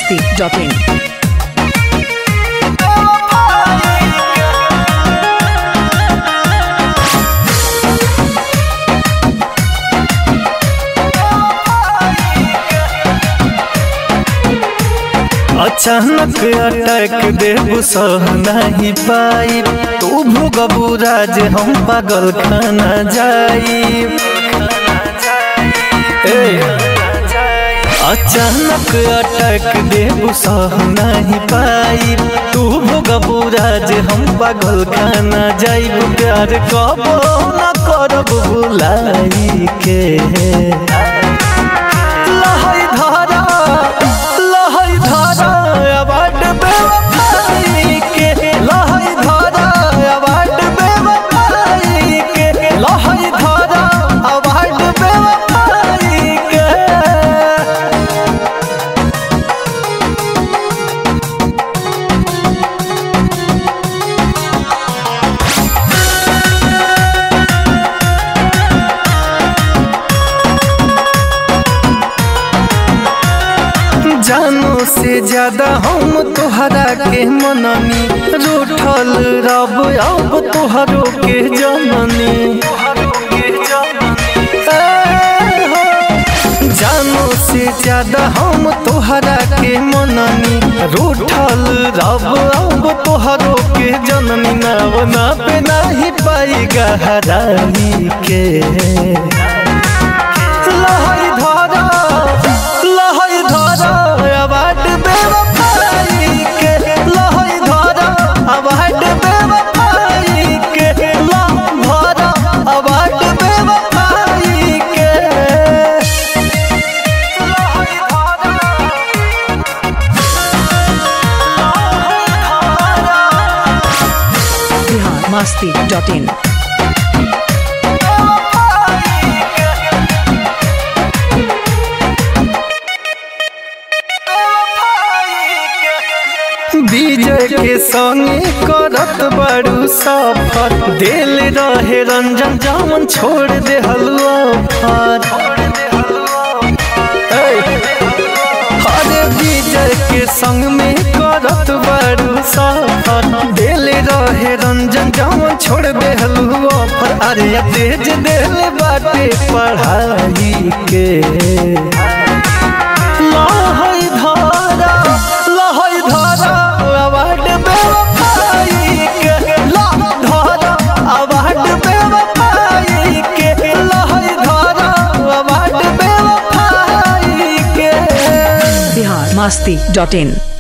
masti.in. अचानक attack देबू सह नहीं पाई तू भोगबू राज हम पागल खाना जाई अचानक अटैक देबू सह नहीं पाई तू भोगबू राज हम पागल खाना जाई प्यार कबो न करब बुलाई के लहई धारा लहई धारा अवार्ड बेवफाई के लहई धारा अवार्ड बेवफाई के लहई धारा अवार्ड बेवफाई के जानो से ज्यादा हम तोहरा के मननी रूठल रब अब तोहरो के जननी ए हो, जानो से ज्यादा हम तोहरा के मननी रूठल रब अब तोहरो के जननी नवना पे नहीं पाई गहराई के लहई धारा लहई धारा अवार्ड बेवफाई के लहई धारा अवार्ड बेवफाई के लह धारा अवार्ड बेवफाई के लहई धारा Bihar masti.in. विजय के संगे करत बड़ू सफर दिल रहे रंजन जामन छोड़ दे हलवा फार अरे विजय के संग में करत बड़ू सफर दिल रहे रंजन जामन छोड़ दे हलवा फार अरे तेज दिल बाटे पढ़ाई के लहई धारा लहई धारा अवार्ड बेवफाई के लह धारा अवार्ड बेवफाई के लहई धारा अवार्ड बेवफाई के Bihar masti.in.